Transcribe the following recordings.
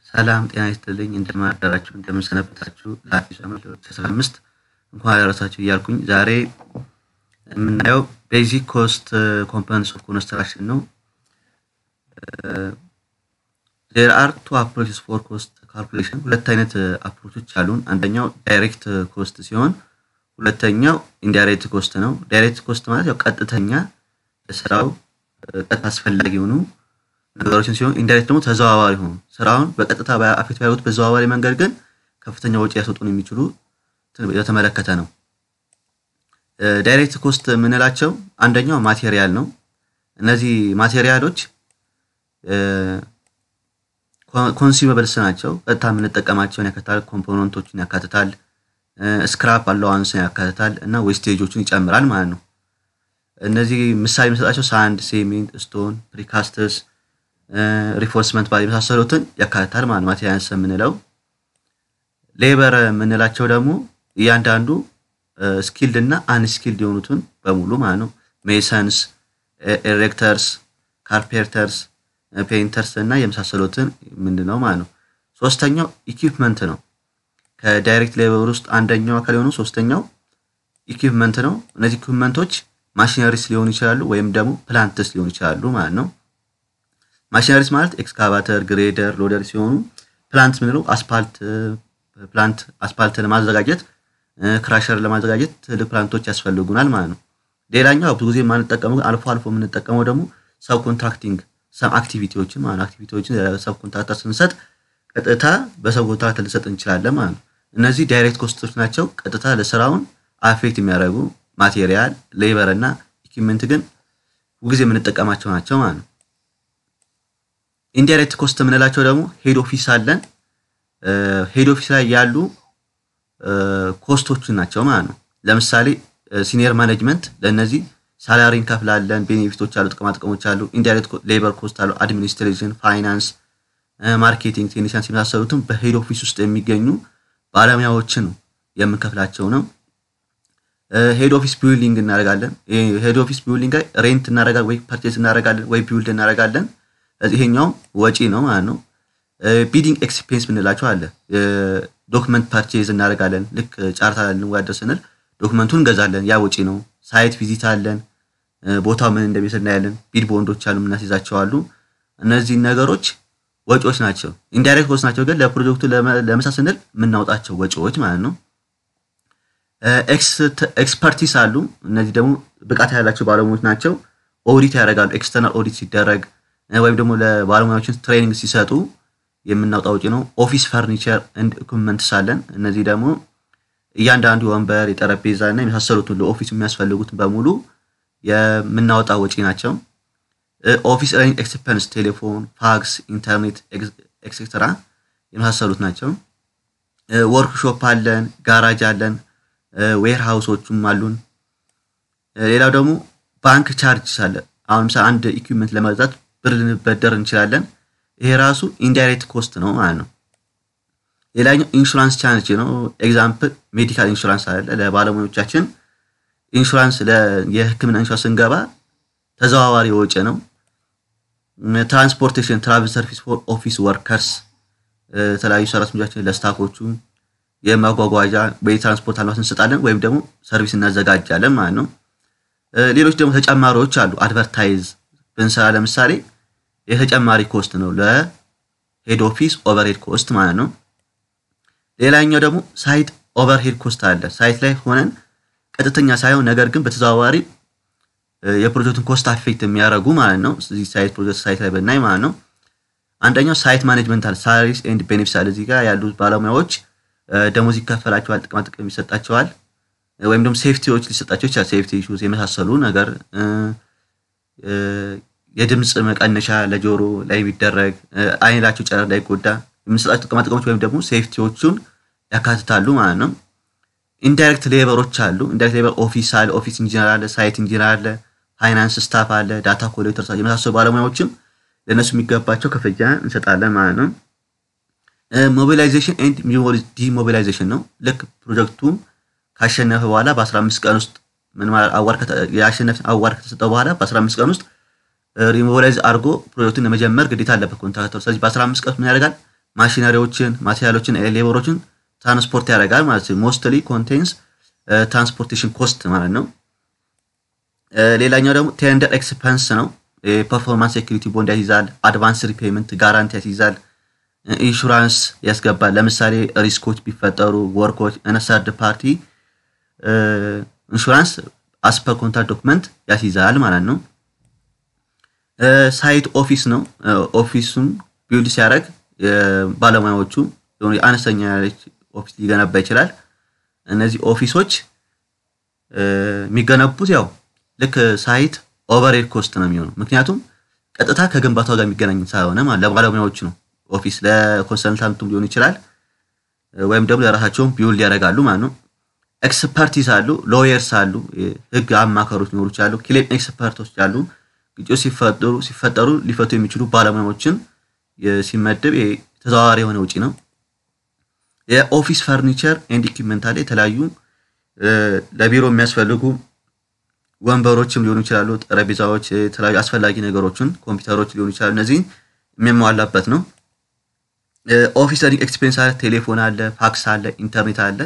ሰላም ጤና ይስጥልኝ እንደምን አደራችሁ እንደምን ሰነበታችሁ ለአዲሱ ዓመት ለ2015 እንኳን አደረሳችሁ እያልኩኝ ዛሬ የምናየው ቤዚክ ኮስት ኮምፖነንትስ ኦፍ ኮንስትራክሽን ነው። ዜር አር ቱ አፕሮችስ ፎር ኮስት ካልኩሌሽን ሁለት አይነት አፕሮቾች አሉን። አንደኛው ዳይሬክት ኮስት ሲሆን ሁለተኛው ኢንዳይሬክት ኮስት ነው። ዳይሬክት ኮስት ማለት ያው ቀጥተኛ ስራው ቀጥታ አስፈላጊ የሆኑ ነገሮችን ሲሆን ኢንዳይሬክት ደግሞ ተዘዋዋሪ ሆኑ ስራውን በቀጥታ አፌክት ባያደርጉት በዘዋዋሪ መንገድ ግን ከፍተኛ ወጪ ያስወጡን የሚችሉ የተመለከተ ነው። ዳይሬክት ኮስት የምንላቸው አንደኛው ማቴሪያል ነው። እነዚህ ማቴሪያሎች ኮንሱመብልስ ናቸው። ቀጥታ የምንጠቀማቸውን ያካትታል። ኮምፖነንቶችን ያካትታል። ስክራፕ አለዋንስን ያካትታል እና ዌስቴጆችን ይጨምራል ማለት ነው። እነዚህ ምሳሌ የሚሰጣቸው ሳንድ፣ ሴሜንት፣ ስቶን፣ ፕሪካስትስ፣ ሪፎርስመንት ባል የመሳሰሉትን ያካትታል ማለት ማቴሪያልስ የምንለው። ሌበር የምንላቸው ደግሞ እያንዳንዱ ስኪልድ እና አንስኪልድ የሆኑትን በሙሉ ማለት ነው። ሜሰንስ፣ ኤሬክተርስ፣ ካርፔንተርስ፣ ፔይንተርስ እና የመሳሰሉትን ምንድን ነው ማለት ነው። ሶስተኛው ኢኩፕመንት ነው። ከዳይሬክት ሌበር ውስጥ አንደኛው አካል የሆኑ ሶስተኛው ኢኩፕመንት ነው። እነዚህ ኢኩፕመንቶች ማሽነሪስ ሊሆኑ ይችላሉ ወይም ደግሞ ፕላንትስ ሊሆኑ ይችላሉ ማለት ነው። ማሽነሪስ ማለት ኤክስካቫተር፣ ግሬደር፣ ሎደር ሲሆኑ ፕላንት ምንለው አስፓልት ፕላንት አስፓልት ለማዘጋጀት ክራሸር ለማዘጋጀት ትልቅ ፕላንቶች ያስፈልጉናል ማለት ነው። ሌላኛው ብዙ ጊዜ የማንጠቀመው አልፎ አልፎ የምንጠቀመው ደግሞ ሰብ ኮንትራክቲንግ ሰም አክቲቪቲዎችን ማለት አክቲቪቲዎችን ሰብ ኮንትራክተር ስንሰጥ ቀጥታ በሰብ ኮንትራክተር ልሰጥ እንችላለን ማለት ነው። እነዚህ ዳይሬክት ኮስቶች ናቸው። ቀጥታ ለስራውን አፌክት የሚያደርጉ ማቴሪያል፣ ሌበር እና ኢኩዊፕመንት ግን ሁልጊዜ የምንጠቀማቸው ናቸው ማለት ነው። ኢንዳይሬክት ኮስት የምንላቸው ደግሞ ሄድ ኦፊስ አለን። ሄድ ኦፊስ ላይ ያሉ ኮስቶችን ናቸው ማለት ነው። ለምሳሌ ሲኒየር ማኔጅመንት ለእነዚህ ሳላሪ እንከፍላለን፣ ቤኔፊቶች አሉ፣ ጥቅማ ጥቅሞች አሉ፣ ኢንዳይሬክት ሌበር ኮስት አሉ፣ አድሚኒስትሬሽን፣ ፋይናንስ፣ ማርኬቲንግ፣ ቴክኒሽያንስ የመሳሰሉትን በሄድ ኦፊስ ውስጥ የሚገኙ ባለሙያዎችን የምንከፍላቸው ነው። ሄድ ኦፊስ ቢውልዲንግ እናደርጋለን። ሄድ ኦፊስ ቢውልዲንግ ላይ ሬንት እናደርጋለን ወይ ፐርቼዝ እናደርጋለን ወይ ቢውልድ እናደርጋለን። ይሄኛውም ወጪ ነው ማለት ነው። ቢዲንግ ኤክስፔንስ ምንላቸው አለ። ዶክመንት ፐርቼዝ እናደርጋለን። ልክ ጫርታ ልንወዳደር ስንል ዶክመንቱን እንገዛለን። ያ ወጪ ነው። ሳይት ቪዚት አለን። ቦታው ምን እንደሚመስል እናያለን። ቢድ ቦንዶች አሉ፣ የምናስይዛቸው አሉ። እነዚህ ነገሮች ወጪዎች ናቸው። ኢንዳይሬክት ኮስት ናቸው፣ ግን ለፕሮጀክቱ ለመስራት ስንል የምናወጣቸው ወጪዎች ማለት ነው። ኤክስፐርቲስ አሉ። እነዚህ ደግሞ ብቃት ያላቸው ባለሙያዎች ናቸው። ኦዲት ያደርጋሉ። ኤክስተርናል ኦዲት ሲደረግ ወይም ደግሞ ለባለሙያዎችን ትሬኒንግ ሲሰጡ የምናወጣ ወጪ ነው። ኦፊስ ፈርኒቸር እንድ ኢኩፕመንትስ አለን። እነዚህ ደግሞ እያንዳንዱ የወንበር የጠረጴዛ እና የመሳሰሉትን ለኦፊስ የሚያስፈልጉትን በሙሉ የምናወጣ ወጪ ናቸው። ኦፊስ ረኒንግ ኤክስፐንስ ቴሌፎን፣ ፋክስ፣ ኢንተርኔት ኤክሴትራ የመሳሰሉት ናቸው። ወርክሾፕ አለን፣ ጋራጅ አለን፣ ዌር ሃውሶቹም አሉን። ሌላው ደግሞ ባንክ ቻርጅ አለ። አሁን ምሳሌ አንድ ኢኩዊፕመንት ለመግዛት ብር ልንበደር እንችላለን። ይሄ ራሱ ኢንዳይሬክት ኮስት ነው ማለት ነው። ሌላኛው ኢንሹራንስ ቻርጅ ነው። ኤግዛምፕል ሜዲካል ኢንሹራንስ አለ። ለባለሙያዎቻችን ኢንሹራንስ የሕክምና ኢንሹራንስ ስንገባ ተዘዋዋሪ ወጪ ነው። ትራንስፖርቴሽን ትራቭል ሰርቪስ ፎር ኦፊስ ወርከርስ የተለያዩ ሰራተኞቻችን ለስታፎቹ የማጓጓዣ በትራንስፖርት አልባት እንሰጣለን ወይም ደግሞ ሰርቪስ እናዘጋጃለን ማለት ነው። ሌሎች ደግሞ ተጨማሪዎች አሉ። አድቨርታይዝ ብንሰራ ለምሳሌ የተጨማሪ ኮስት ነው ለሄድ ኦፊስ ኦቨርሄድ ኮስት ማለት ነው። ሌላኛው ደግሞ ሳይት ኦቨርሄድ ኮስት አለ። ሳይት ላይ ሆነን ቀጥተኛ ሳይሆን ነገር ግን በተዘዋዋሪ የፕሮጀክቱን ኮስት አፌክት የሚያደርጉ ማለት ነው። እዚህ ሳይት ፕሮጀክት ሳይት ላይ ብናይ ማለት ነው። አንደኛው ሳይት ማኔጅመንት አለ። ሳላሪስ ኤንድ ቤኔፊትስ አለ። እዚህ ጋር ያሉት ባለሙያዎች ደሞዝ ይከፈላቸዋል፣ ጥቅማ ጥቅም ይሰጣቸዋል፣ ወይም ደግሞ ሴፍቲዎች ሊሰጣቸው ይችላል። ሴፍቲ ኢሹዝ የመሳሰሉ ነገር የድምፅ መቀነሻ ለጆሮ ላይ የሚደረግ አይናቸው ጨረር እንዳይጎዳ የምንሰጣቸው ጥቅማ ጥቅሞች ወይም ደግሞ ሴፍቲዎቹን ያካትታሉ ማለት ነው። ኢንዳይሬክት ሌበሮች አሉ። ኢንዳይሬክት ሌበር ኦፊስ አለ፣ ኦፊስ ኢንጂነር አለ፣ ሳይት ኢንጂነር አለ፣ ፋይናንስ ስታፍ አለ፣ ዳታ ኮሌክተር የመሳሰሉ ባለሙያዎችም ለእነሱ የሚገባቸው ክፍያ እንሰጣለን ማለት ነው። ሞቢላይዜሽን ኤንድ ዲሞቢላይዜሽን ነው። ልክ ፕሮጀክቱ ካሸነፈ በኋላ በ15 ቀን ውስጥ የአሸነፍ አዋር ከተሰጠው በኋላ በ15 ቀን ውስጥ ሪሞቢላይዝ አድርጎ ፕሮጀክቱን ለመጀመር ግዴታ አለበት ኮንትራክተሩ። ስለዚህ በ15 ቀን ምን ያደርጋል? ማሽነሪዎችን፣ ማቴሪያሎችን፣ ሌበሮችን ትራንስፖርት ያደርጋል ማለት ነው። ሞስትሊ ኮንቴንስ ትራንስፖርቴሽን ኮስት ማለት ነው። ሌላኛው ደግሞ ቴንደር ኤክስፐንስ ነው። የፐርፎርማንስ ሴኩሪቲ ቦንድ ያስይዛል። አድቫንስ ሪፔመንት ጋራንቲ ያስይዛል። ኢንሹራንስ ያስገባል። ለምሳሌ ሪስኮች ቢፈጠሩ ወርኮች እና ሰርድ ፓርቲ ኢንሹራንስ አስፐር ኮንትራክት ዶክመንት ያስይዛል ማለት ነው። ሳይት ኦፊስ ነው። ኦፊሱን ቢልድ ሲያደርግ ባለሙያዎቹ አነስተኛ ኦፊስ ሊገነባ ይችላል። እነዚህ ኦፊሶች የሚገነቡት ያው ልክ ሳይት ኦቨርሄድ ኮስት ነው የሚሆነው። ምክንያቱም ቀጥታ ከግንባታው ጋር የሚገናኝ ሳይሆነ ማለት ለባለሙያዎቹ ነው። ኦፊስ ለኮንሰልታንቱም ሊሆን ይችላል ወይም ደግሞ ለራሳቸውም ቢውልድ ያደርጋሉ ማለት ነው። ኤክስፐርቲስ አሉ፣ ሎየርስ አሉ፣ ህግ አማካሮች ሊኖሩ ይችላሉ፣ ክሌም ኤክስፐርቶች አሉ። ግጭቶች ሲፈጠሩ ሲፈጠሩ ሊፈቱ የሚችሉ ባለሙያዎችን ሲመደብ ተዘዋዋሪ የሆነ ውጪ ነው። የኦፊስ ፈርኒቸር ኤንድ ኢኩዊፕመንት አለ። የተለያዩ ለቢሮ የሚያስፈልጉ ወንበሮችም ሊሆኑ ይችላሉ፣ ጠረጴዛዎች፣ የተለያዩ አስፈላጊ ነገሮችን ኮምፒውተሮች ሊሆኑ ይችላሉ። እነዚህን የሚያሟላበት ነው። ኦፊስ ለርኒንግ ኤክስፔሪንስ አለ፣ ቴሌፎን አለ፣ ፋክስ አለ፣ ኢንተርኔት አለ፣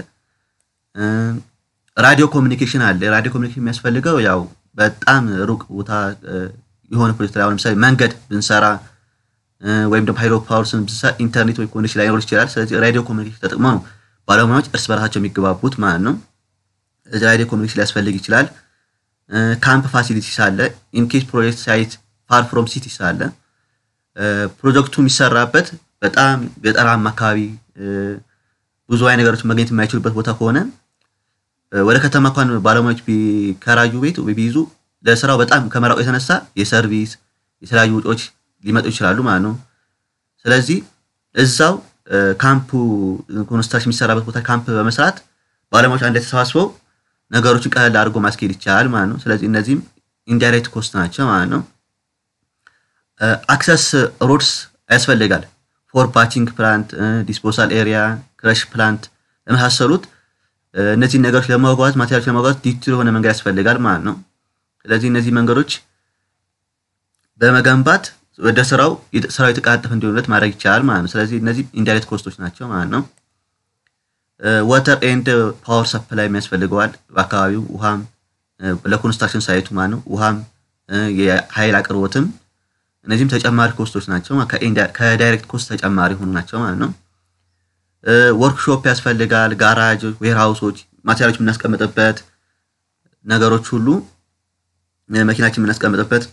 ራዲዮ ኮሚኒኬሽን አለ። ራዲዮ ኮሚኒኬሽን የሚያስፈልገው ያው በጣም ሩቅ ቦታ የሆነ ፕሮጀክት ላይ ለምሳሌ መንገድ ብንሰራ ወይም ደግሞ ሃይድሮ ፓወር ብንሰራ ኢንተርኔት ወይ ኮኔክሽን ላይኖር ይችላል። ስለዚህ ራዲዮ ኮሚኒኬሽን ተጠቅመው ነው ባለሙያዎች እርስ በራሳቸው የሚገባቡት ማለት ነው። እዚህ ራዲዮ ኮሚኒኬሽን ሊያስፈልግ ይችላል። ካምፕ ፋሲሊቲስ አለ። ኢንኬስ ፕሮጀክት ሳይት ፋር ፍሮም ሲቲስ አለ። ፕሮጀክቱ የሚሰራበት በጣም ገጠራማ አካባቢ ብዙ አይነት ነገሮች መገኘት የማይችሉበት ቦታ ከሆነ ወደ ከተማ እንኳን ባለሙያዎች ቢከራዩ ቤት ቢይዙ ለስራው በጣም ከመራቁ የተነሳ የሰርቪስ የተለያዩ ወጪዎች ሊመጡ ይችላሉ ማለት ነው። ስለዚህ እዛው ካምፑ ኮንስትራክሽን የሚሰራበት ቦታ ካምፕ በመስራት ባለሙያዎች አንድ ላይ ተሰባስበው ነገሮችን ቀለል አድርጎ ማስኬድ ይቻላል ማለት ነው። ስለዚህ እነዚህም ኢንዳይሬክት ኮስት ናቸው ማለት ነው። አክሰስ ሮድስ ያስፈልጋል። ፎር ባቺንግ ፕላንት፣ ዲስፖሳል ኤሪያ፣ ክረሽ ፕላንት የመሳሰሉት እነዚህን ነገሮች ለማጓጓዝ ማቴሪያሎች ለማጓጓዝ ዲቴል የሆነ መንገድ ያስፈልጋል ማለት ነው። ስለዚህ እነዚህ መንገዶች በመገንባት ወደ ስራው ስራው የተቃጠፈ እንዲሆንለት ማድረግ ይቻላል ማለት ነው። ስለዚህ እነዚህ ኢንዳይሬክት ኮስቶች ናቸው ማለት ነው። ወተር ኤንድ ፓወር ሰፕላይ የሚያስፈልገዋል በአካባቢው ውሃም ለኮንስትራክሽን ሳይቱ ማለት ነው። ውሃም የኃይል አቅርቦትም እነዚህም ተጨማሪ ኮስቶች ናቸው። ከዳይሬክት ኮስት ተጨማሪ ሆኑ ናቸው ማለት ነው። ወርክሾፕ ያስፈልጋል። ጋራጅ፣ ዌርሃውሶች፣ ማቴሪያሎች የምናስቀምጥበት ነገሮች ሁሉ መኪናችን የምናስቀምጥበት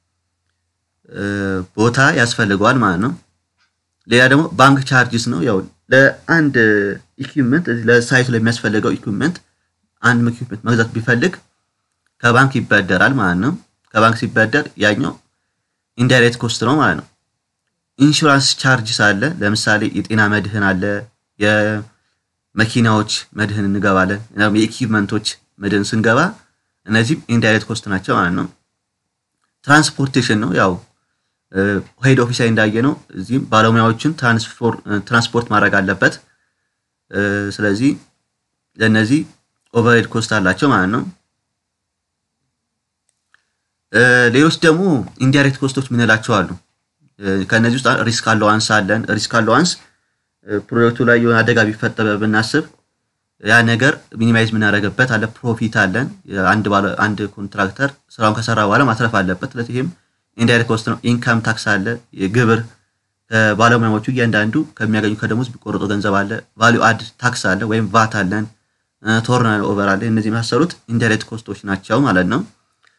ቦታ ያስፈልገዋል ማለት ነው። ሌላ ደግሞ ባንክ ቻርጅስ ነው። ያው ለአንድ ኢኩዊፕመንት ለሳይቱ ለሚያስፈልገው ኢኩዊፕመንት አንድ ኢኩዊፕመንት መግዛት ቢፈልግ ከባንክ ይበደራል ማለት ነው። ከባንክ ሲበደር ያኛው ኢንዳይሬክት ኮስት ነው ማለት ነው። ኢንሹራንስ ቻርጅስ አለ። ለምሳሌ የጤና መድህን አለ፣ የመኪናዎች መድህን እንገባለን፣ የኢኩዊፕመንቶች መድህን ስንገባ እነዚህም ኢንዳይሬክት ኮስት ናቸው ማለት ነው። ትራንስፖርቴሽን ነው ያው ሄድ ኦፊስ ላይ እንዳየ ነው። እዚህም ባለሙያዎችን ትራንስፖርት ማድረግ አለበት። ስለዚህ ለእነዚህ ኦቨርሄድ ኮስት አላቸው ማለት ነው። ሌሎች ደግሞ ኢንዳይሬክት ኮስቶች ምንላቸው አሉ። ከእነዚህ ውስጥ ሪስክ አለዋንስ አለን። ሪስክ አለዋንስ ፕሮጀክቱ ላይ የሆነ አደጋ ቢፈጠረ ብናስብ ያ ነገር ሚኒማይዝ የምናደርግበት አለ። ፕሮፊት አለን። አንድ ኮንትራክተር ስራውን ከሰራ በኋላ ማትረፍ አለበት። ስለዚህ ይህም ኢንዳይሬክት ኮስት ነው። ኢንካም ታክስ አለ። የግብር ባለሙያዎቹ እያንዳንዱ ከሚያገኙ ከደሞዝ ቢቆረጡ ገንዘብ አለ። ቫሊዩ አድ ታክስ አለ ወይም ቫት አለን። ቶርናል ኦቨር አለ። እነዚህ የመሳሰሉት ኢንዳይሬክት ኮስቶች ናቸው ማለት ነው።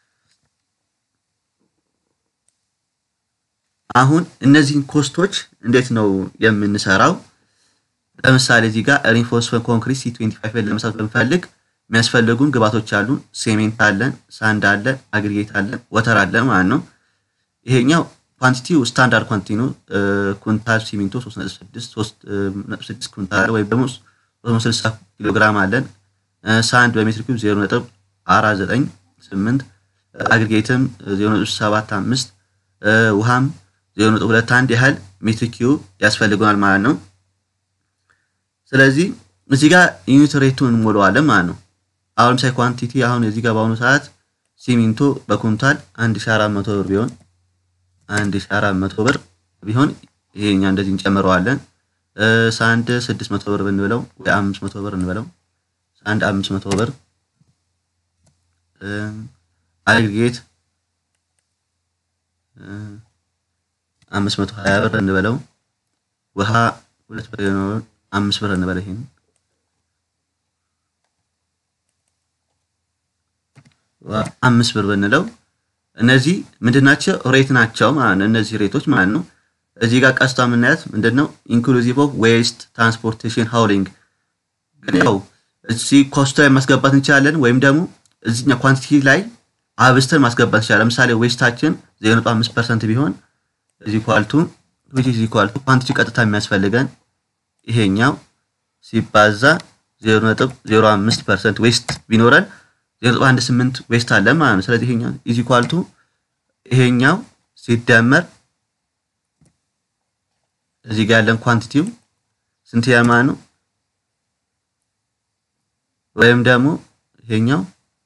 አሁን እነዚህን ኮስቶች እንዴት ነው የምንሰራው? ለምሳሌ እዚህ ጋር ሪንፎርስመንት ኮንክሪት ሲ 25 ለመስራት ብንፈልግ የሚያስፈልጉን ግባቶች አሉ። ሴሜንት አለን፣ ሳንድ አለ፣ አግሪጌት አለን፣ ወተር አለ ማለት ነው። ይሄኛው ኳንቲቲው ስታንዳርድ ኳንቲቲ ነው። ኩንታል ሲሚንቶ 3.6 ኩንታል ወይም ደግሞ 360 ኪሎ ግራም አለን። ሳንድ በሜትር ኪዩብ 0.498 አግሪጌትም 0.75 ውሃም 0.21 ያህል ሜትር ኪዩብ ያስፈልገናል ማለት ነው። ስለዚህ እዚህ ጋር ዩኒት ሬቱን እንሞላዋለን ማለት ነው። አሁን ለምሳሌ ኳንቲቲ አሁን እዚህ ጋር በአሁኑ ሰዓት ሲሚንቶ በኩንታል 1400 ብር ቢሆን 1400 ብር ቢሆን ይሄኛ እንደዚህ እንጨምረዋለን። ሳንድ ስድስት መቶ ብር ብንብለው ወይ አምስት መቶ ብር እንበለው ሳንድ አምስት መቶ ብር አግሪጌት አምስት መቶ ሀያ ብር እንበለው ውሃ ሁለት ብር አምስት ብር እንበለው ይሄን አምስት ብር ብንለው እነዚህ ምንድን ናቸው? ሬት ናቸው ማለት ነው። እነዚህ ሬቶች ማለት ነው። እዚህ ጋር ቀስቷ የምናያት ምንድን ነው? ኢንክሉዚቭ ኦፍ ዌስት ትራንስፖርቴሽን ሃውሊንግ። ግን ያው እዚህ ኮስቶ ላይ ማስገባት እንችላለን፣ ወይም ደግሞ እዚኛ ኳንቲቲ ላይ አብስተን ማስገባት እንችላለን። ለምሳሌ ዌስታችን ዜሮ ነጥብ አምስት ፐርሰንት ቢሆን እዚህ ኳልቱ ዊች ኳልቱ ኳንቲቲ ቀጥታ የሚያስፈልገን ይሄኛው ሲባዛ ዜሮ ነጥብ ዜሮ አምስት ፐርሰንት ዌስት ቢኖረን ዜሮ ነጥብ አንድ ስምንት ዌስት አለ ማለት ነው። ስለዚህ ይሄኛው ኢዚ ኳልቱ ይሄኛው ሲደመር እዚህ ጋር ያለን ኳንቲቲው ስንት ያማ ነው? ወይም ደግሞ ይሄኛው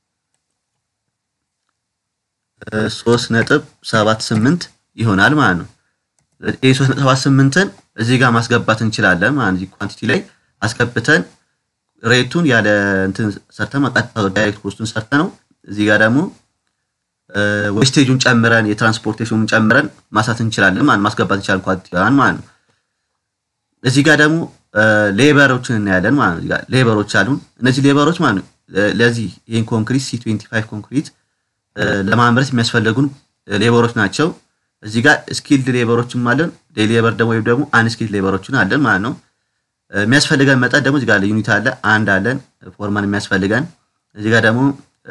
ሶስት ነጥብ ሰባት ስምንት ይሆናል ማለት ነው። ይህ ሶስት ነጥብ ሰባት ስምንትን እዚህ ጋር ማስገባት እንችላለን ማለት ነው። ኳንቲቲ ላይ አስገብተን ሬቱን ያለ እንትን ሰርተን ቀጥታ ዳይሬክት ኮስቱን ሰርተ ነው። እዚህ ጋር ደግሞ ዌስቴጁን ጨምረን የትራንስፖርቴሽኑን ጨምረን ማሳት እንችላለን ማለት ማስገባት እንችላለን ኳንቲቲዋን ማለት ነው። እዚህ ጋር ደግሞ ሌበሮችን እናያለን ማለት ነው። ሌበሮች አሉን። እነዚህ ሌበሮች ማለት ነው ለዚህ ይህን ኮንክሪት ሲ ትዌንቲ ፋይቭ ኮንክሪት ለማምረት የሚያስፈልጉን ሌበሮች ናቸው። እዚህ ጋር ስኪልድ ሌበሮችም አለን። ሌበር ደግሞ ወይም ደግሞ አንስኪልድ ሌበሮችን አለን ማለት ነው። የሚያስፈልገን መጠን ደግሞ እዚህ ጋር ዩኒት አለ አንድ አለን ፎርማን የሚያስፈልገን። እዚህ ጋር ደግሞ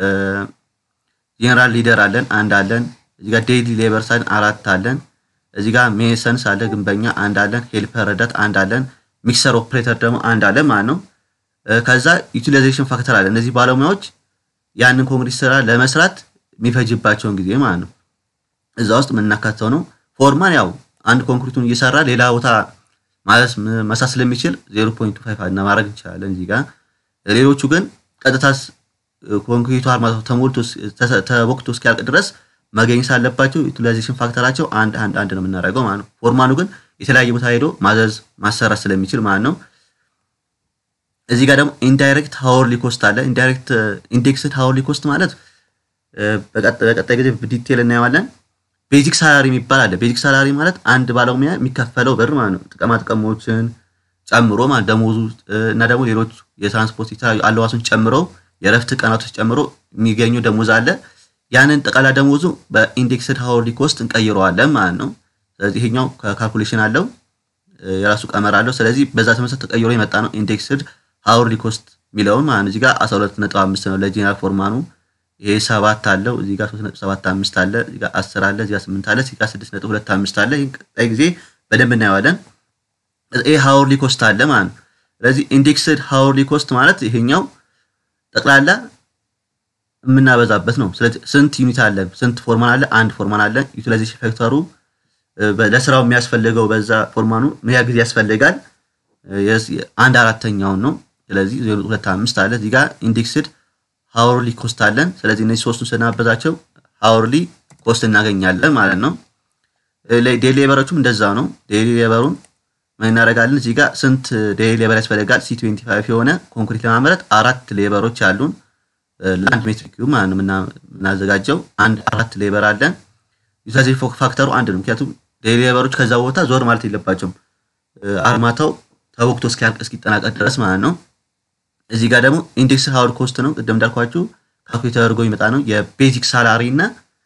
ጄኔራል ሊደር አለን አንድ አለን። እዚህ ጋር ዴይሊ ሌበር ሳይን አራት አለን። እዚህ ጋር ሜሰንስ አለ ግንበኛ አንድ አለን። ሄልፐር ረዳት አንድ አለን። ሚክሰር ኦፕሬተር ደግሞ አንድ አለን ማለት ነው። ከዛ ዩቲላይዜሽን ፋክተር አለ። እነዚህ ባለሙያዎች ያንን ኮንክሪት ስራ ለመስራት የሚፈጅባቸውን ጊዜ ማለት ነው እዛ ውስጥ የምናካተው ነው። ፎርማን ያው አንድ ኮንክሪቱን እየሰራ ሌላ ቦታ ማለት መሳት ስለሚችል 0.25 እና ማድረግ እንችላለን እዚህ ጋር። ሌሎቹ ግን ቀጥታ ኮንክሪቱ አርማታው ተሞልቶ ተወቅቶ እስኪያልቅ ድረስ መገኘት ሳለባቸው ዩቲላይዜሽን ፋክተራቸው አንድ አንድ አንድ ነው የምናደርገው ማለት ነው። ፎርማኑ ግን የተለያየ ቦታ ሄዶ ማዘዝ ማሰራት ስለሚችል ማለት ነው። እዚህ ጋር ደግሞ ኢንዳይሬክት ሃወርሊ ኮስት አለ። ኢንዳይሬክት ኢንዴክስድ ሃወርሊ ኮስት ማለት በቀጣይ ጊዜ ዲቴል እናየዋለን። ቤዚክ ሳላሪ የሚባል አለ። ቤዚክ ሳላሪ ማለት አንድ ባለሙያ የሚከፈለው ብር ማለት ነው። ጥቅማ ጥቅሞችን ጨምሮ ማለት ደሞዙ እና ደግሞ ሌሎች የትራንስፖርት የተለያዩ አለዋሱን ጨምሮ የእረፍት ቀናቶች ጨምሮ የሚገኘው ደሞዝ አለ። ያንን ጠቃላ ደሞዙ በኢንዴክስድ ሃወርሊ ኮስት እንቀይረዋለን ማለት ነው። ስለዚህ ይሄኛው ካልኩሌሽን አለው የራሱ ቀመር አለው። ስለዚህ በዛ ተመሰረት ተቀይሮ የመጣ ነው ኢንዴክስድ ሃወርሊ ኮስት የሚለውን ማለት ነው። እዚህ ጋር 12.5 ነው ለጄኔራል ፎርማኑ ይሄ ሰባት አለው እዚህ ጋር 3.75 አለ እዚህ ጋር 10 አለ እዚህ ጋር 8 አለ እዚህ ጋር 6.25 አለ። ይሄን ቀጣይ ጊዜ በደንብ እናየዋለን። ይሄ ሃወርሊ ኮስት አለ ማለት ነው። ስለዚህ ኢንዴክስድ ሃወርሊ ኮስት ማለት ይሄኛው ጠቅላላ የምናበዛበት ነው። ስለዚህ ስንት ዩኒት አለ፣ ስንት ፎርማን አለ? አንድ ፎርማን አለ። ዩቲላይዜሽን ፋክተሩ ለስራው የሚያስፈልገው በዛ ፎርማኑ ምን ያህል ጊዜ ያስፈልጋል? አንድ አራተኛውን ነው። ስለዚህ 0.25 አለ እዚህ ጋር ኢንዴክስድ ሃወርሊ ኮስት አለን። ስለዚህ እነዚህ ሶስቱን ስናበዛቸው ሃወርሊ ኮስት እናገኛለን ማለት ነው። ዴይሊ ሌበሮቹም እንደዛ ነው። ዴይሊ ሌበሩን ምን እናደርጋለን? እዚህ ጋር ስንት ዴይሊ ሌበር ያስፈልጋል? ሲ ትዌንቲ ፋይቭ የሆነ ኮንክሪት ለማምረት አራት ሌበሮች አሉን። ለአንድ ሜትር ኪዩብ ማለት ነው የምናዘጋጀው አንድ አራት ሌበር አለን። ዩቲላይዜሽን ፋክተሩ አንድ ነው። ምክንያቱም ዴይሊ ሌበሮች ከዛ ቦታ ዞር ማለት የለባቸውም። አርማታው ተወቅቶ እስኪያልቅ እስኪጠናቀቅ ድረስ ማለት ነው። እዚህ ጋር ደግሞ ኢንዴክስ ሃወር ኮስት ነው። ቅድም እንዳልኳችሁ ካልኩሌት ተደርጎ ይመጣ ነው። የቤዚክ ሳላሪ እና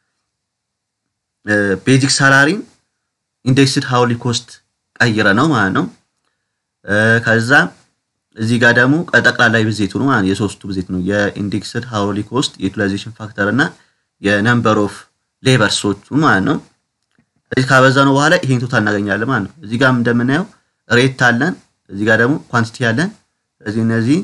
ቤዚክ ሳላሪ ኢንዴክስድ ሃወርሊ ኮስት ቀይረ ነው ማለት ነው። ከዛ እዚህ ጋር ደግሞ ጠቅላላ ብዜቱ ነው ማለት የሶስቱ ብዜት ነው። የኢንዴክስድ ሃወርሊ ኮስት የዩቲላይዜሽን ፋክተር እና የነምበር ኦፍ ሌበርሶቹ ማለት ነው። እዚህ ካበዛ ነው በኋላ ይሄን ቶታል እናገኛለን ማለት ነው። እዚህ ጋር እንደምናየው ሬት አለን። እዚህ ጋር ደግሞ ኳንቲቲ አለን። ስለዚህ እነዚህ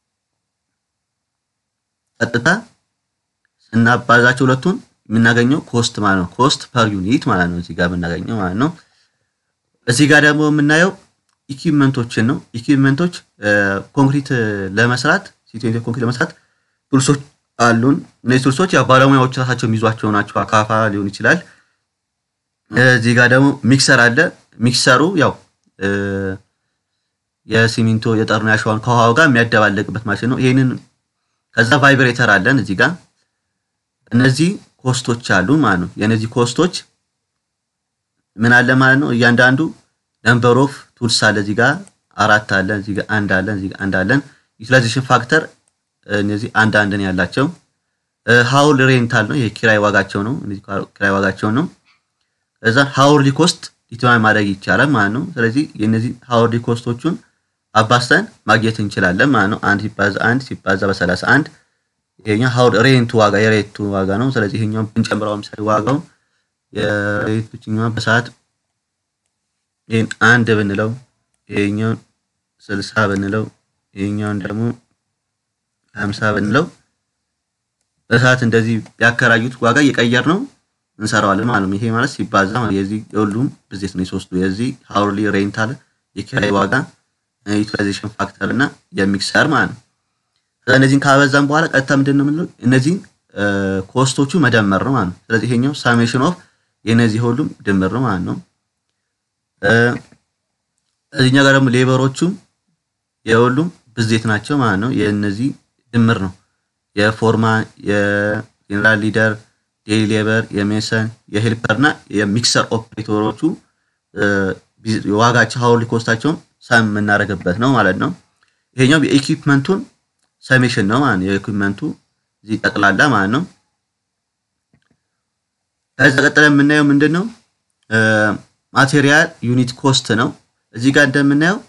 ቀጥታ ስናባዛቸው ሁለቱን የምናገኘው ኮስት ማለት ነው። ኮስት ፐር ዩኒት ማለት ነው። እዚህ ጋር የምናገኘው ማለት ነው። እዚህ ጋር ደግሞ የምናየው ኢኩዊፕመንቶችን ነው። ኢኩዊፕመንቶች ኮንክሪት ለመስራት ሲቴንት ኮንክሪት ለመስራት ቱልሶች አሉን። እነዚህ ቱልሶች ያው ባለሙያዎች ራሳቸው የሚይዟቸው ናቸው። አካፋ ሊሆን ይችላል። እዚህ ጋር ደግሞ ሚክሰር አለ። ሚክሰሩ ያው የሲሚንቶ የጠርና ያሸዋን ከውሃው ጋር የሚያደባለቅበት ማሽን ነው። ይህንን ከዛ ቫይብሬተር አለን እዚህ ጋር እነዚህ ኮስቶች አሉ ማለት ነው። የእነዚህ ኮስቶች ምን አለ ማለት ነው። እያንዳንዱ ነምበር ኦፍ ቱልስ አለ እዚህ ጋር አራት አለን፣ እዚህ ጋር አንድ አለን፣ እዚህ ጋር አንድ አለን። ዩቲላይዜሽን ፋክተር እነዚህ አንድ አንድን ያላቸው ሃውል ሬንታል ነው። ይሄ ኪራይ ዋጋቸው ነው። እነዚህ ኪራይ ዋጋቸው ነው። ከዛ ሃውርሊ ኮስት ዲተርማይን ማድረግ ይቻላል ማለት ነው። ስለዚህ የነዚህ ሃውርሊ ኮስቶቹን አባስተን ማግኘት እንችላለን ማለት ነው። አንድ ሲባዛ አንድ ሲባዛ በሰላሳ አንድ ይሄኛው ሃውል ሬንቱ ዋጋ የሬቱ ዋጋ ነው። ስለዚህ ይሄኛው ብንጨምረው ምሳሌ ዋጋው የሬቶችኛው በሰዓት ይሄን አንድ ብንለው ይሄኛውን ስልሳ ብንለው ይሄኛውን ደግሞ ሀምሳ ብንለው በሰዓት እንደዚህ ያከራዩት ዋጋ እየቀየር ነው እንሰራዋለን ማለት ነው። ይሄ ማለት ሲባዛ የዚህ የሁሉም ብዜት ነው። የሶስቱ የዚህ ሃውርሊ ሬንታል የኪራይ ዋጋ ዩቲላይዜሽን ፋክተር እና የሚክሰር ማለት ነው። እነዚህን ካበዛን በኋላ ቀጥታ ምንድን ነው የምንለው እነዚህን ኮስቶቹ መደመር ነው ማለት ነው። ስለዚህ ይሄኛው ሳሜሽን ኦፍ የነዚህ ሁሉም ድምር ነው ማለት ነው። እዚህኛ ጋር ደግሞ ሌበሮቹም የሁሉም ብዜት ናቸው ማለት ነው። የእነዚህ ድምር ነው። የፎርማ የጀነራል ሊደር፣ ዴይሊ ሌበር፣ የሜሰን፣ የሄልፐር እና የሚክሰር ኦፕሬተሮቹ ዋጋቸው ሀውርሊ ኮስታቸውን ሰም የምናደርግበት ነው ማለት ነው። ይሄኛው የኢኩፕመንቱን ሰሜሽን ነው ማለት ነው። የኢኩፕመንቱ እዚህ ጠቅላላ ማለት ነው። ከዛ ቀጥለ የምናየው ምንድን ነው? ማቴሪያል ዩኒት ኮስት ነው። እዚህ ጋር እንደምናየው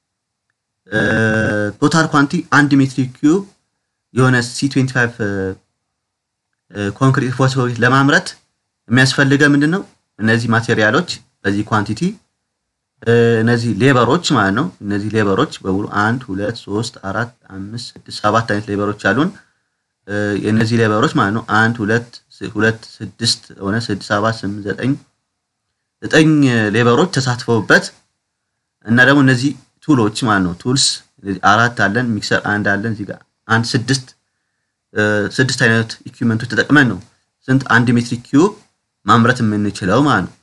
ቶታል ኳንቲ አንድ ሜትሪክ ኪዩብ የሆነ ሲ25 ኮንክሪት ፎስፎሪት ለማምረት የሚያስፈልገ ምንድን ነው? እነዚህ ማቴሪያሎች በዚህ ኳንቲቲ እነዚህ ሌበሮች ማለት ነው። እነዚህ ሌበሮች በሙሉ አንድ ሁለት ሶስት አራት አምስት ስድስት ሰባት አይነት ሌበሮች አሉን። የእነዚህ ሌበሮች ማለት ነው አንድ ሁለት ሁለት ስድስት ሆነ ስድስት ሰባት ስምንት ዘጠኝ ዘጠኝ ሌበሮች ተሳትፈውበት እና ደግሞ እነዚህ ቱሎች ማለት ነው ቱልስ አራት አለን፣ ሚክሰር አንድ አለን፣ እዚህ ጋር አንድ ስድስት ስድስት አይነት ኢኩዊፕመንቶች ተጠቅመን ነው ስንት አንድ ሜትሪክ ኪዩብ ማምረት የምንችለው ማለት ነው።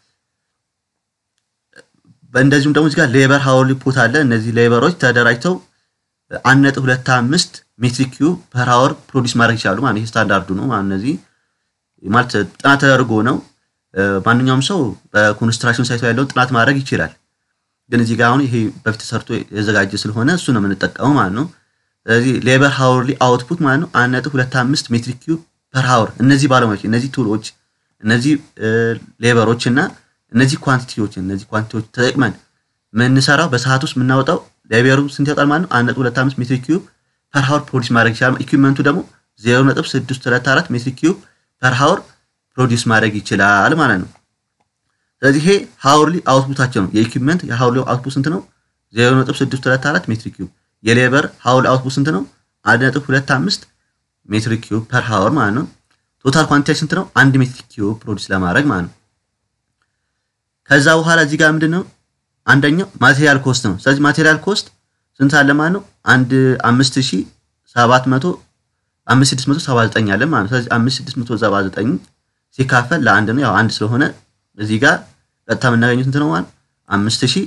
እንደዚሁም ደግሞ እዚህ ጋር ሌበር ሀውርሊ ፑት አለ። እነዚህ ሌበሮች ተደራጅተው አንድ ነጥብ ሁለት አምስት ሜትሪክ ኪዩብ ፐር ሀወር ፕሮዲስ ማድረግ ይችላሉ ማለት ይህ ስታንዳርዱ ነው ማለት እነዚህ ማለት ጥናት ተደርጎ ነው። ማንኛውም ሰው በኮንስትራክሽን ሳይቶ ያለውን ጥናት ማድረግ ይችላል። ግን እዚህ ጋር አሁን ይሄ በፊት ተሰርቶ የዘጋጀ ስለሆነ እሱ ነው የምንጠቀመው ማለት ነው። ስለዚህ ሌበር ሀውርሊ አውትፑት ማለት ነው አንድ ነጥብ ሁለት አምስት ሜትሪክ ኪዩብ ፐር ሀወር። እነዚህ ባለሙያዎች፣ እነዚህ ቱሎች፣ እነዚህ ሌበሮች እና እነዚህ ኳንቲቲዎች እነዚህ ኳንቲቲዎች ተጠቅመን የምንሰራው በሰዓት ውስጥ የምናወጣው ሌበሩ ስንት ያወጣል ማለት ነው አንድ ነጥብ ሁለት አምስት ሜትሪክ ኪዩብ ፐር ሀወር ፕሮዲስ ማድረግ ይችላል። ኢኩዊፕመንቱ ደግሞ ዜሮ ነጥብ ስድስት ሁለት አራት ሜትሪክ ኪዩብ ፐር ሀወር ፕሮዲስ ማድረግ ይችላል ማለት ነው። ስለዚህ ይሄ ሀውርሊ አውትፑታቸው ነው። የኢኩዊፕመንት የሀውርሊ አውትፑት ስንት ነው? ዜሮ ነጥብ ስድስት ሁለት አራት ሜትሪክ ኪዩብ። የሌበር ሀውርሊ አውትፑት ስንት ነው? አንድ ነጥብ ሁለት አምስት ሜትሪክ ኪዩብ ፐር ሀወር ማለት ነው። ቶታል ኳንቲቲ ስንት ነው? አንድ ሜትሪክ ኪዩብ ፕሮዲስ ለማድረግ ማለት ነው። ከዛ በኋላ እዚህ ጋር ምንድን ነው አንደኛው ማቴሪያል ኮስት ነው። ስለዚህ ማቴሪያል ኮስት ስንት አለ ማለት ነው? አንድ አምስት ሺህ ሰባት መቶ አምስት ስድስት መቶ ሰባ ዘጠኝ አለ ማለት ነው። ስለዚህ አምስት ስድስት መቶ ሰባ ዘጠኝ ሲካፈል ለአንድ ነው። ያው አንድ ስለሆነ እዚህ ጋር ቀጥታ የምናገኘው ስንት ነው ማለት አምስት ሺህ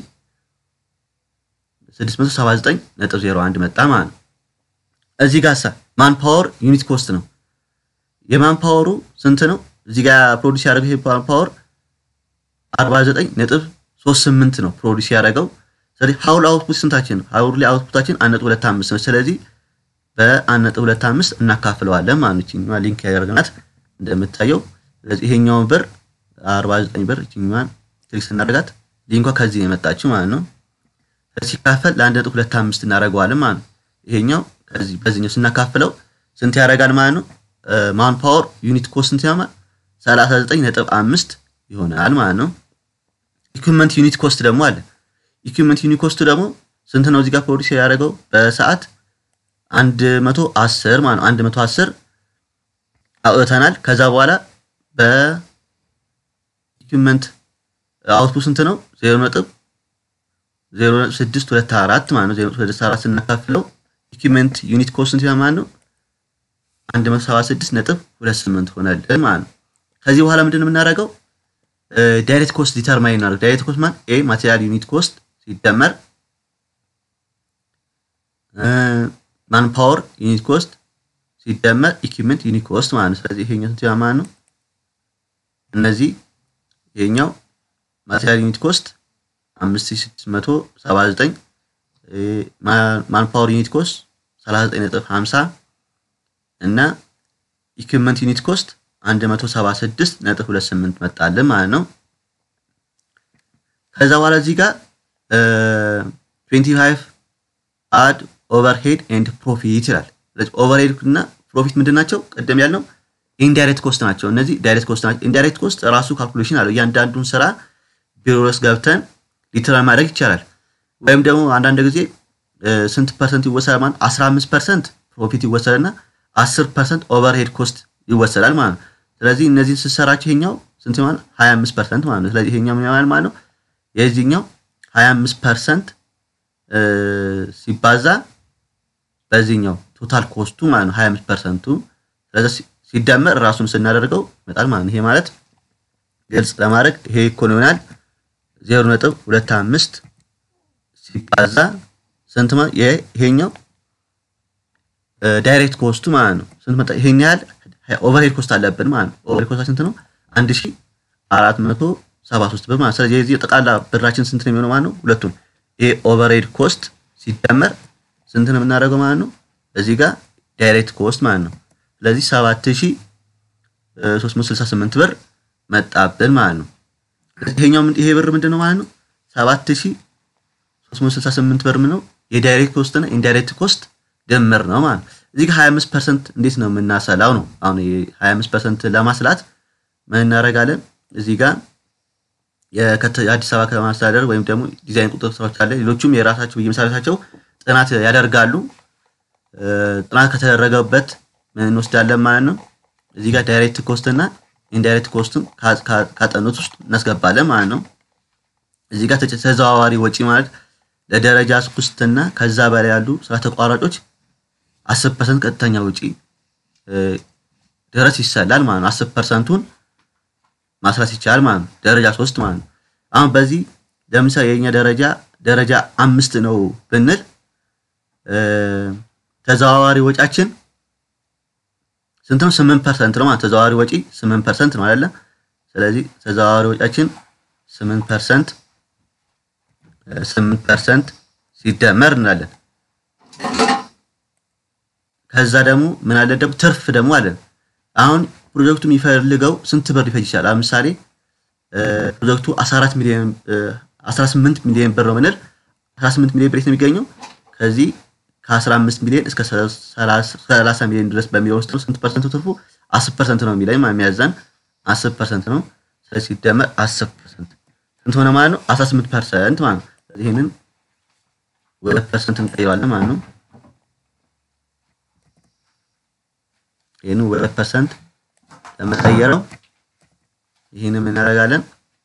ስድስት መቶ ሰባ ዘጠኝ ነጥብ ዜሮ አንድ መጣ ማለት ነው። እዚህ ጋር ሳ ማን ፓወር ዩኒት ኮስት ነው። የማን ፓወሩ ስንት ነው? እዚህ ጋር ፕሮዲስ ያደረገው ይሄ ማን ፓወር አርባ ዘጠኝ ነጥብ ሶስት ስምንት ነው ፕሮዲስ ያደረገው። ስለዚህ ሀውል አውትፑት ስንታችን ነው? ሀውል አውትፑታችን አንድ ነጥብ ሁለት አምስት ነው። ስለዚህ በአንድ ነጥብ ሁለት አምስት እናካፍለዋለን ማለት ነው። ሊንክ ያደርግናት እንደምታየው ስለዚህ ይሄኛውን ብር 49 ብር እቺኛዋን ክሊክ ስናደርጋት ሊንኳ ከዚህ የመጣችው ማለት ነው። ሲካፈል ለአንድ ነጥብ ሁለት አምስት እናደርገዋለን ማለት ነው። ይሄኛው ከዚህ በዚህኛው ስናካፍለው ስንት ያደርጋል ማለት ነው። ማን ፓወር ዩኒት ኮስት ስንት ያማል 39 ነጥብ አምስት ይሆናል ማለት ነው። ኢኩዊፕመንት ዩኒት ኮስት ደግሞ አለ። ኢኩዊፕመንት ዩኒት ኮስቱ ደግሞ ስንት ነው? እዚህ ጋር ፕሮዲስ ያደረገው በሰዓት 110 ማለት ነው። 110 አውጥተናል። ከዛ በኋላ በኢኩዊፕመንት አውትፑት ስንት ነው? 0 ነጥብ 0624 ማለት ነው። 0624 ስናካፍለው ኢኩዊፕመንት ዩኒት ኮስት ስንት ማለት ነው? 176 ነጥብ 28 ሆነልን ማለት ነው። ከዚህ በኋላ ምንድን ነው የምናደርገው? ዳይሬክት ኮስት ዲተርማይን እናደርግ። ዳይሬክት ኮስት ማለት ኤ ማቴሪያል ዩኒት ኮስት ሲደመር ማን ፓወር ዩኒት ኮስት ሲደመር ኢኩዊፕመንት ዩኒት ኮስት ማለት ነው። ስለዚህ ይሄኛው ስንት ይሆናል ማለት ነው? እነዚህ ይሄኛው ማቴሪያል ዩኒት ኮስት 5679 ማን ፓወር ዩኒት ኮስት 39.50 እና ኢኩዊፕመንት ዩኒት ኮስት 176.28 መጣልን ማለት ነው። ከዛ በኋላ እዚህ ጋር 25 አድ ኦቨርሄድ ኤንድ ፕሮፊት ይላል። ስለዚህ ኦቨርሄድ እና ፕሮፊት ምንድን ናቸው? ቅድም ያልነው ኢንዳይሬክት ኮስት ናቸው። እነዚህ ዳይሬክት ኮስት ናቸው። ኢንዳይሬክት ኮስት ራሱ ካልኩሌሽን አለው። እያንዳንዱን ስራ ቢሮ ውስጥ ገብተን ሊትራል ማድረግ ይቻላል። ወይም ደግሞ አንዳንድ ጊዜ ስንት ፐርሰንት ይወሰዳል ማለት 15 ፐርሰንት ፕሮፊት ይወሰድና 10 ፐርሰንት ኦቨርሄድ ኮስት ይወሰዳል ማለት ነው። ስለዚህ እነዚህን ስትሰራቸው ይሄኛው ስንት ማለት 25 ፐርሰንት ማለት ነው። ስለዚህ ይሄኛው ምን ይሆናል ማለት ነው? የዚህኛው 25 ፐርሰንት ሲባዛ በዚህኛው ቶታል ኮስቱ ማለት ነው 25 ፐርሰንቱ ስለዚህ ሲደመር ራሱን ስናደርገው ይመጣል ማለት ነው። ይሄ ማለት ግልጽ ለማድረግ ይሄ ኢኮኖሚ ይሆናል 0.25 ሲባዛ ስንት ማለት ይሄኛው ዳይሬክት ኮስቱ ማለት ነው። ስንት መጣ? ይሄን ያህል ኦቨርሄድ ኮስት አለብን ማለት ነው። ኦቨርሄድ ኮስት ስንት ነው? 1473 ብር ማለት ስለዚህ የዚህ ጠቅላላ ብራችን ስንት ነው የሚሆነው ማለት ነው? ሁለቱን ይሄ ኦቨርሄድ ኮስት ሲደመር ስንት ነው የምናደርገው ማለት ነው? እዚህ ጋር ዳይሬክት ኮስት ማለት ነው። ስለዚህ 7368 ብር መጣብን ማለት ነው። ይሄኛው ይሄ ብር ምንድን ነው ማለት ነው? 7368 ብር ነው የዳይሬክት ኮስት እና ኢንዳይሬክት ኮስት ድምር ነው ማለት ነው። እዚህ ጋር 25% እንዴት ነው የምናሰላው ነው። አሁን 25% ለማስላት ምን እናደርጋለን? እዚህ ጋር የአዲስ አበባ ከተማ አስተዳደር ወይም ደግሞ ዲዛይን ቁጥር ስራዎች አለ። ሌሎቹም የራሳቸው በየመስሪያ ጥናት ያደርጋሉ። ጥናት ከተደረገበት ምን እንወስዳለን ማለት ነው። እዚህ ጋር ዳይሬክት ኮስት እና ኢንዳይሬክት ኮስትን ካጠኑት ውስጥ እናስገባለን ማለት ነው። እዚህ ጋር ተዘዋዋሪ ወጪ ማለት ለደረጃ ሶስትና ከዛ በላይ ያሉ ስራ ተቋራጮች አስር ፐርሰንት ቀጥተኛ ወጪ ድረስ ይሰላል ማለት ነው። አስር ፐርሰንቱን ማስራት ይቻላል ማለት ነው። ደረጃ ሶስት ማለት ነው። አሁን በዚህ ለምሳሌ የኛ ደረጃ ደረጃ አምስት ነው ብንል ተዘዋዋሪ ወጫችን ስንት ነው? ስምንት ፐርሰንት ነው ማለት ተዘዋዋሪ ወጪ ስምንት ፐርሰንት ነው አይደለ? ስለዚህ ተዘዋዋሪ ወጫችን ስምንት ፐርሰንት ስምንት ፐርሰንት ሲደመር እንላለን። ከዛ ደግሞ ምን አለ ደግሞ ትርፍ ደግሞ አለን። አሁን ፕሮጀክቱ የሚፈልገው ስንት ብር ሊፈጅ ይችላል? ለምሳሌ ፕሮጀክቱ 14 ሚሊዮን 18 ሚሊዮን ብር ነው ብንል 18 ሚሊዮን ብር ነው የሚገኘው ከዚህ ከ15 ሚሊዮን እስከ 30 ሚሊዮን ድረስ በሚለው ውስጥ ነው። ስንት ፐርሰንት ትርፉ? 10 ፐርሰንት ነው የሚለኝ የሚያዘን 10 ፐርሰንት ነው። ስለዚህ ሲደመር 10 ፐርሰንት ስንት ሆነ ማለት ነው? 18 ፐርሰንት ማለት ነው። ይህንን ወደ ፐርሰንት እንቀይረዋለን ማለት ነው። ይህንን ወደ ፐርሰንት ለመቀየረው ይህንን እናደርጋለን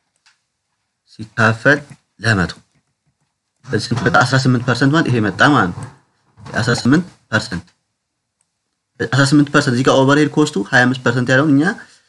ሲካፈል ለመቶ በዚህ ስንት መጣ? 18 ፐርሰንት ማለት ይሄ መጣ ማለት ነው። 18 ፐርሰንት 18 ፐርሰንት እዚህ ጋር ኦቨርሄድ ኮስቱ 25 ፐርሰንት ያለውን እኛ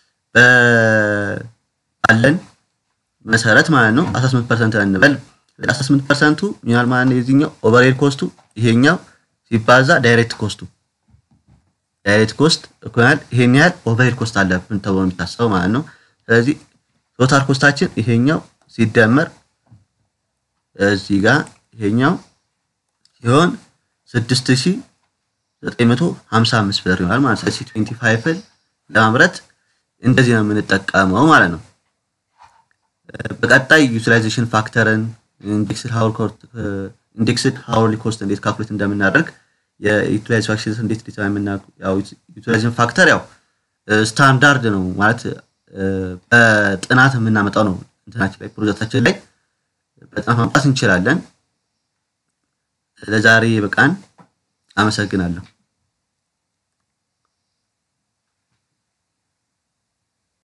ባለን መሰረት ማለት ነው 18 ፐርሰንት እንበል 18 ፐርሰንቱ ይሆናል ማለት ነው። የዚህኛው ኦቨርሄድ ኮስቱ ይሄኛው ሲባዛ ዳይሬክት ኮስቱ ዳይሬክት ኮስት እኩል ይሄን ያህል ኦቨርሄድ ኮስት አለብን ተብሎ የሚታሰበው ማለት ነው። ስለዚህ ቶታል ኮስታችን ይሄኛው ሲደመር እዚህ ጋር ይሄኛው ሲሆን 6955 ብር ይሆናል ማለት ነው። 25 ለማምረት እንደዚህ ነው የምንጠቀመው ማለት ነው። በቀጣይ ዩቲላይዜሽን ፋክተርን ኢንዴክስድ ሃውርሊ ኮስት እንዴት ካልኩሌት እንደምናደርግ የዩቲላይዜሽን ፋክተር እንዴት ዩቲላይዜሽን ፋክተር ያው ስታንዳርድ ነው ማለት በጥናት የምናመጣው ነው። እንትናችን ላይ ፕሮጀክታችን ላይ በጥናት ማምጣት እንችላለን። ለዛሬ በቃን። አመሰግናለሁ።